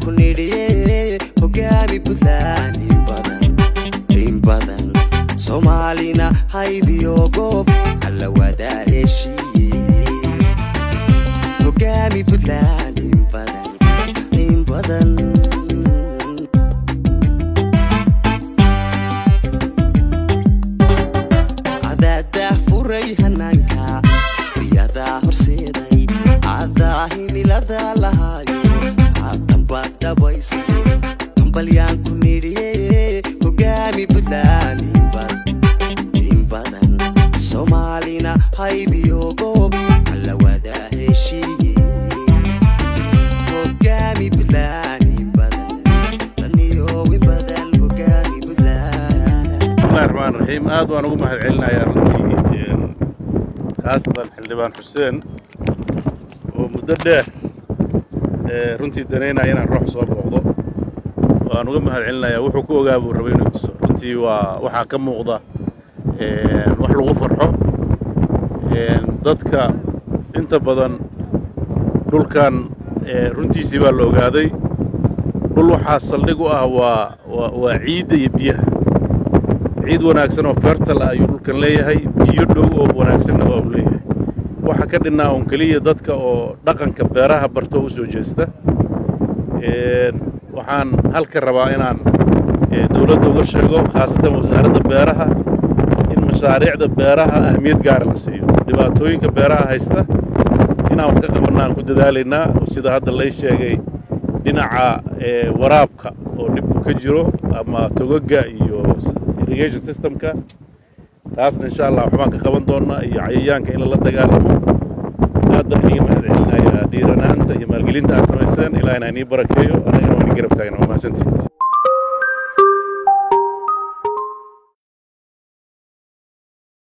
ku nidhiye hogaami puntland in badan in badan soomaalina haybiyo goob alla wadaa heshiiye hogaami puntland in badan in badan cadaadaa furay hanaanka xisbiyadaa horseeday cadaa himilada lahaayo haatanbaad dhabaysay hambalyaan ku nidhiye hogaami puntland in badan in badan soomaalina haybiyo goob alla wadaa heshiiye hogaami puntland in badan daniyo in badan hogaami puntland bismillahi raxmaan raxiim aad waan ugu mahad celinayaa runtii khaasatan xildhibaan xuseen oo muddo dheer ee, runtii danaynaya inaan ruux soo booqdo waan uga mahad celinayaa wuxuu ku ogaa buu rabay inuu tuso runtii waa waxaa ka muuqda ee, wax lagu farxo ee, dadka inta badan dhulkan ee, runtiisii baa la ogaaday dhul waxaa saldhig u ah waa waa waa ciidda iyo biyaha ciid wanaagsan oo fertal ah ayuu dhulkan leeyahay biyo dhow oo wanaagsanna waa uu leeyahay waxa ka dhinnaa un keliya dadka oo dhaqanka beeraha barto oo u soo jeesta Een, waxaan halka rabaa inaan ee, dowladda uga sheego khaasatan wasaaradda beeraha in mashaariicda beeraha ahmiyad gaara la siiyo dhibaatooyinka beeraha haysta inaan wax ka qabanna aan ku dadaalaynaa sida hadda lay sheegay dhinaca ee, waraabka oo dhib uu ka jiro ama togaga iyo s- irrigation systemka taasna insha allah waxbaan ka qaban doonaa iyo cayayaanka in lala dagaalamo aad baan iniga mahad celinayaa dhiiranaanta iyo maalgelinta aad samayseen ilaa inaan ii barakeeyo anagana waan ii garab taagna waa mahadsantihin